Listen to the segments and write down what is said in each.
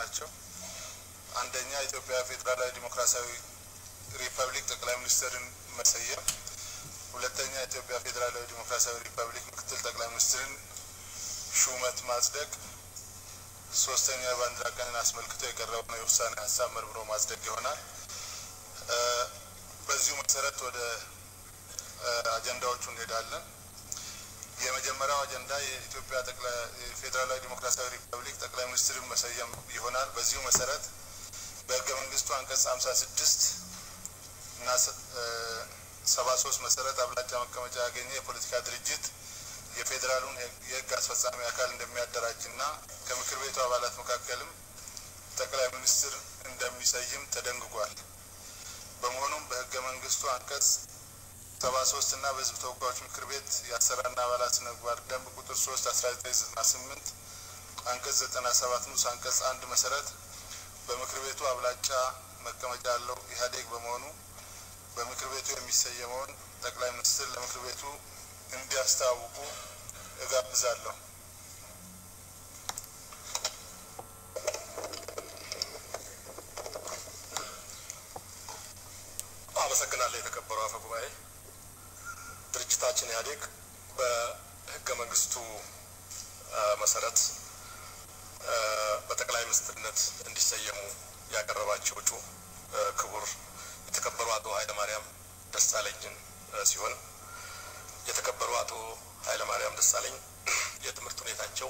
ናቸው። አንደኛ ኢትዮጵያ ፌዴራላዊ ዲሞክራሲያዊ ሪፐብሊክ ጠቅላይ ሚኒስትርን መሰየም፣ ሁለተኛ ኢትዮጵያ ፌዴራላዊ ዲሞክራሲያዊ ሪፐብሊክ ምክትል ጠቅላይ ሚኒስትርን ሹመት ማጽደቅ፣ ሶስተኛ የባንዲራ ቀንን አስመልክቶ የቀረበውን የውሳኔ ሀሳብ መርምሮ ማጽደቅ ይሆናል። በዚሁ መሰረት ወደ አጀንዳዎቹ እንሄዳለን። የመጀመሪያው አጀንዳ የኢትዮጵያ ፌዴራላዊ ዲሞክራሲያዊ ሪፐብሊክ ጠቅላይ ሚኒስትርን መሰየም ይሆናል። በዚሁ መሰረት በህገ መንግስቱ አንቀጽ ሀምሳ ስድስት እና ሰባ ሶስት መሰረት አብላጫ መቀመጫ ያገኘ የፖለቲካ ድርጅት የፌዴራሉን የህግ አስፈጻሚ አካል እንደሚያደራጅና ከምክር ቤቱ አባላት መካከልም ጠቅላይ ሚኒስትር እንደሚሰይም ተደንግጓል። በመሆኑም በህገ መንግስቱ አንቀጽ ሰባ ሶስት እና በህዝብ ተወካዮች ምክር ቤት የአሰራርና አባላት ስነ ምግባር ደንብ ቁጥር ሶስት አስራ ዘጠኝ ዘጠና ስምንት አንቀጽ ዘጠና ሰባት ንዑስ አንቀጽ አንድ መሰረት በምክር ቤቱ አብላጫ መቀመጫ ያለው ኢህአዴግ በመሆኑ በምክር ቤቱ የሚሰየመውን ጠቅላይ ሚኒስትር ለምክር ቤቱ እንዲያስተዋውቁ እጋብዛለሁ። አመሰግናለሁ። የተከበሩ አፈ ጉባኤ፣ ድርጅታችን ኢህአዴግ በህገ መንግስቱ መሰረት በጠቅላይ ሚኒስትርነት እንዲሰየሙ ያቀረባቸው እጩ ክቡር የተከበሩ አቶ ኃይለማርያም ደሳለኝን ሲሆን የተከበሩ አቶ ኃይለማርያም ደሳለኝ የትምህርት ሁኔታቸው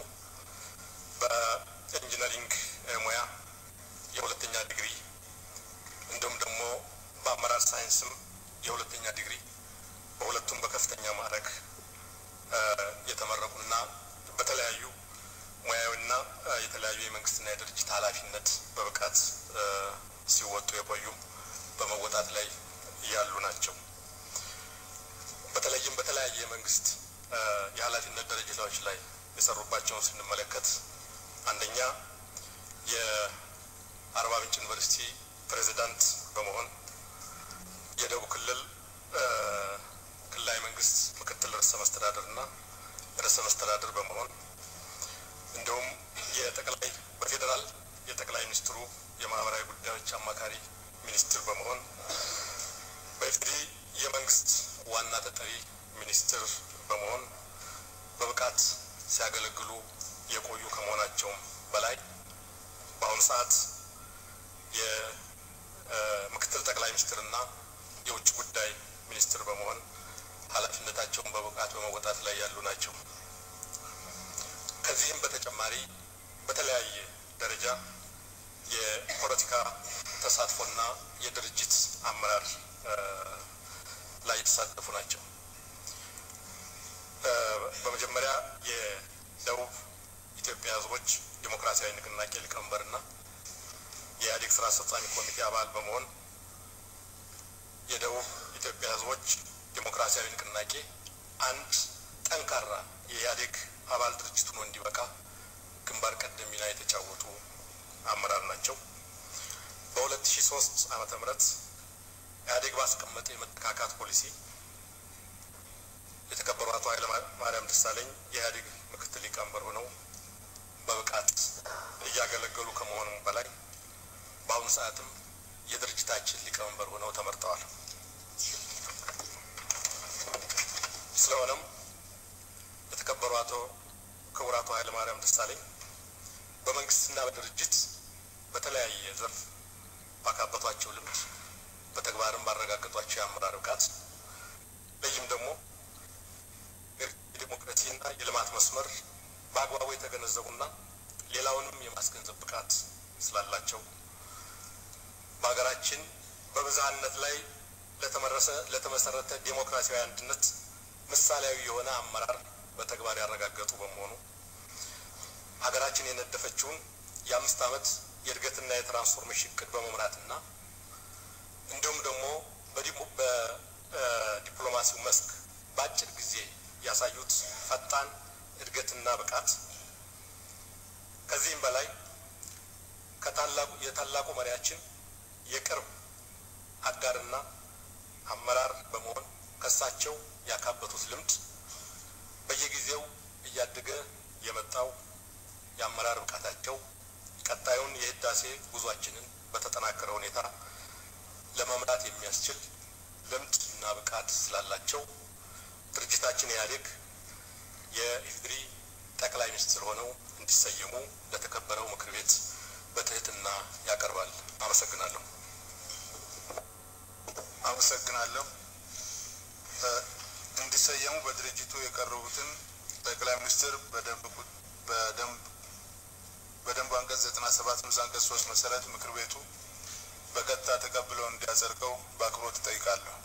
በኢንጂነሪንግ ሙያ የሁለተኛ ዲግሪ እንዲሁም ደግሞ በአመራር ሳይንስም የሁለተኛ ዲግሪ በሁለቱም በከፍተኛ ማዕረግ የተመረቁና በተለያዩ ሙያዊና የተለያዩ የመንግስትና የድርጅት ኃላፊነት በብቃት ሲወጡ የቆዩ በመወጣት ላይ ያሉ ናቸው። በተለይም በተለያየ የመንግስት የኃላፊነት ደረጃዎች ላይ የሰሩባቸውን ስንመለከት አንደኛ የአርባ ምንጭ ዩኒቨርሲቲ ፕሬዚዳንት በመሆን የደቡብ ክልል ክልላዊ መንግስት ምክትል ርዕሰ መስተዳድር እና ርዕሰ መስተዳድር በመሆን እንዲሁም የጠቅላይ በፌዴራል የጠቅላይ ሚኒስትሩ የማህበራዊ ጉዳዮች አማካሪ ሚኒስትር በመሆን በኢፌዴሪ የመንግስት ዋና ተጠሪ ሚኒስትር በመሆን በብቃት ሲያገለግሉ የቆዩ ከመሆናቸውም በላይ በአሁኑ ሰዓት የምክትል ጠቅላይ ሚኒስትርና የውጭ ጉዳይ ሚኒስትር በመሆን ኃላፊነታቸውን በብቃት በመወጣት ላይ ያሉ ናቸው። ከዚህም በተጨማሪ በተለያየ ደረጃ የፖለቲካ ተሳትፎና የድርጅት አመራር ላይ የተሳተፉ ናቸው። በመጀመሪያ የደቡብ ኢትዮጵያ ሕዝቦች ዲሞክራሲያዊ ንቅናቄ ሊቀመንበርና የኢህአዴግ ስራ አስፈጻሚ ኮሚቴ አባል በመሆን የደቡብ ኢትዮጵያ ሕዝቦች ዲሞክራሲያዊ ንቅናቄ አንድ ጠንካራ የኢህአዴግ አባል ድርጅት ሆኖ እንዲበቃ ግንባር ቀደም ሚና የተጫወቱ አመራር ናቸው። በ2003 ዓመተ ምህረት ኢህአዴግ ባስቀመጠ የመተካካት ፖሊሲ የተከበሩ አቶ ኃይለ ማርያም ደሳለኝ የኢህአዴግ ምክትል ሊቀመንበር ሆነው በብቃት እያገለገሉ ከመሆኑም በላይ በአሁኑ ሰዓትም የድርጅታችን ሊቀመንበር ሆነው ተመርጠዋል። ስለሆነም የተከበሩ አቶ ክቡር አቶ ኃይለ ማርያም ደሳለኝ በመንግስትና በድርጅት በተለያየ ዘርፍ ባካበቷቸው ልምድ በተግባርም ባረጋገጧቸው የአመራር ብቃት በይም ደግሞ የዲሞክራሲና የልማት መስመር በአግባቡ የተገነዘቡና ሌላውንም የማስገንዘብ ብቃት ስላላቸው በሀገራችን በብዝሃነት ላይ ለተመረሰ ለተመሰረተ ዴሞክራሲያዊ አንድነት ምሳሌያዊ የሆነ አመራር በተግባር ያረጋገጡ በመሆኑ ሀገራችን የነደፈችውን የአምስት ዓመት የእድገትና የትራንስፎርሜሽን እቅድ በመምራትና እንዲሁም ደግሞ በዲፕሎማሲው መስክ በአጭር ጊዜ ያሳዩት ፈጣን እድገትና ብቃት ከዚህም በላይ ከታላቁ የታላቁ መሪያችን የቅርብ አጋርና አመራር በመሆን ከሳቸው ያካበቱት ልምድ በየጊዜው እያደገ የመጣው የአመራር ብቃታቸው ቀጣዩን የህዳሴ ጉዟችንን በተጠናከረ ሁኔታ ለመምራት የሚያስችል ልምድ እና ብቃት ስላላቸው ድርጅታችን ኢህአዴግ የኢፌዴሪ ጠቅላይ ሚኒስትር ሆነው እንዲሰየሙ ለተከበረው ምክር ቤት በትህትና ያቀርባል። አመሰግናለሁ። አመሰግናለሁ። እንዲሰየሙ በድርጅቱ የቀረቡትን ጠቅላይ ሚኒስትር በደንብ በደንብ አንቀጽ ዘጠና ሰባት ንዑስ አንቀጽ ሶስት መሰረት ምክር ቤቱ በቀጥታ ተቀብለው እንዲያጸድቀው በአክብሮት እጠይቃለሁ።